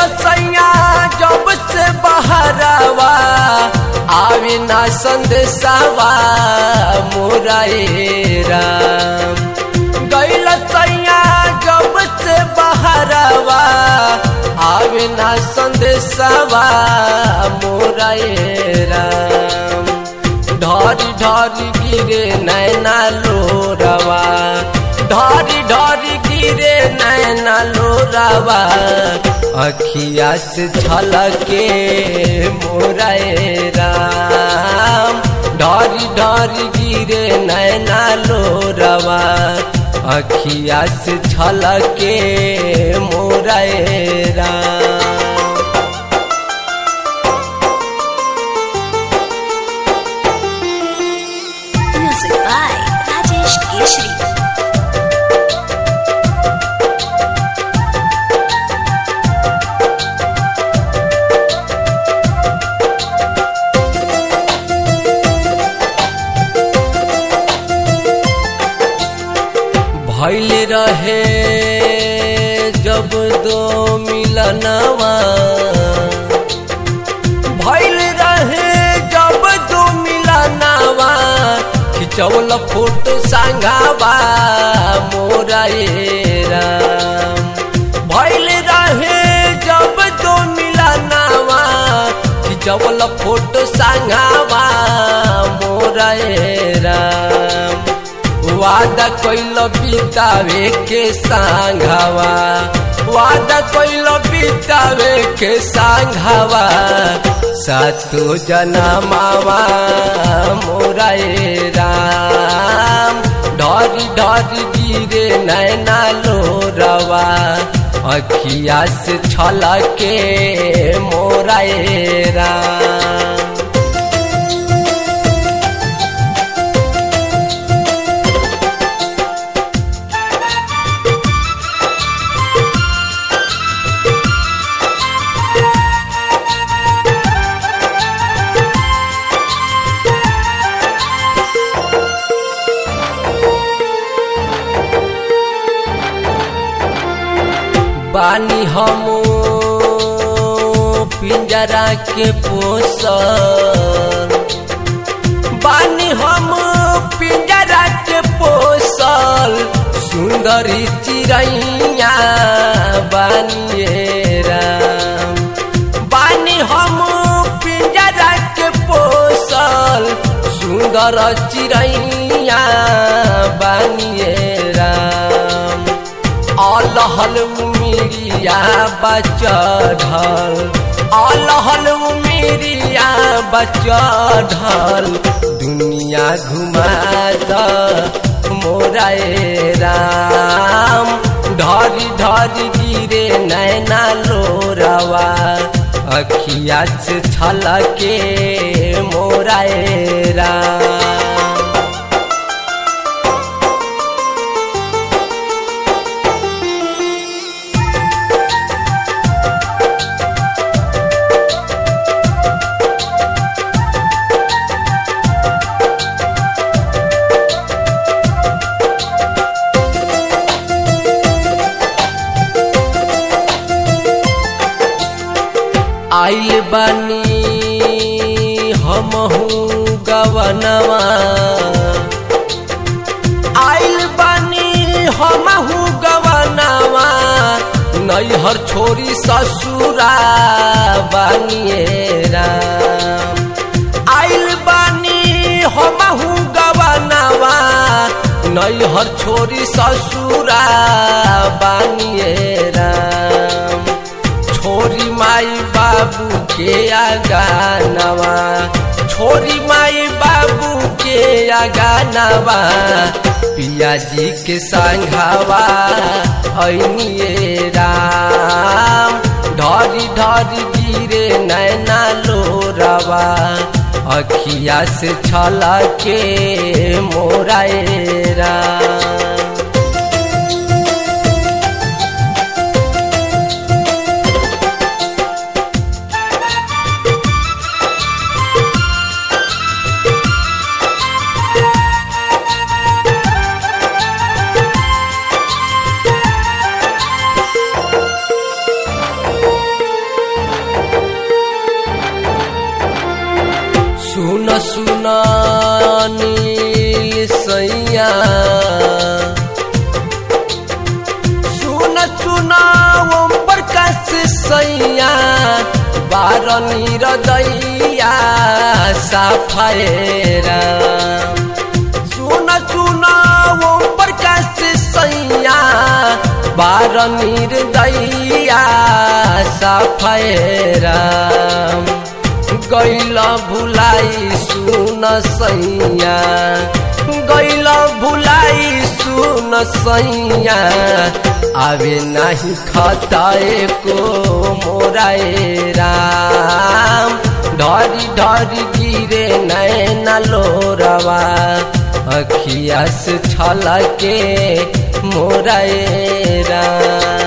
सैया जब से बहरावा आवे ना संदेशावा मोरा ए राम गैल सैया जब से बहरावा आवे ना संदेशावा मोरा ए राम ढारी ढारी गिरे नैना लोरावा ढारी ढारी गिरे नैना लोरावा अखिया से झलके मोरा ए राम ढारी ढारी गिरे नैना लोरावा अखिया से झलके मोरा ए Ram Music by Rajesh Keshri. भैल रहे जब दो मिलनवा भैल रहे जब दो मिलनवा खिचौल फोटो संगावा मोरा ए राम भैल रहे जब दो मिलनवा खिचौल फोटो संगावा मोरा ए राम वादा कैल बितावे के सांघावा वादा कैल बितावे के सांघावा सातो जनमावा मोरा ए राम ढरी ढरी गिरे नैना लोरवा अखिया से छलके मोरा ए राम बानी हम पिंजरा के पोसल बानी हम पिंजरा के पोसल सुंदरी चिड़ैया बानिए राम बानी हम पिंजरा के पोसल सुंदर चिड़ैया बानिए राम अलहल उमिरिया बचढ़ल अलहल उमिरिया बचढ़ल दुनिया घुमा द मोरा ए राम ढरी ढरी गिरे नैना लोरवा अखिया से छलके मोरा ए राम आइल बानी हमहू गवनवा आइल बानी हमहू गवनवा नैहर छोरी ससुरा बानिए राम आइल बानी हमहू गवनवा नैहर छोरी ससुरा बानिए राम छोरी माई बाबू के आगानवा छोरी माई बाबू के आगानवा पिया जी के संघावा ऐनिए राम ढरी ढरी गिरे नैना लोरवा अखिया से छलके मोरा ए राम नील सैया सुन चुना ओम प्रकाश सैया बार निरदैया साफायरा सुन चुना ओम प्रकाश सैया बार निर्दैया साफायरा गैल भुलाई सुन सैया गैल भुलाई सुन सैया आवे नहीं खताए को मोराए राम ढरी ढरी गिरे नैना लोरवा अखिया से छलके मोराए राम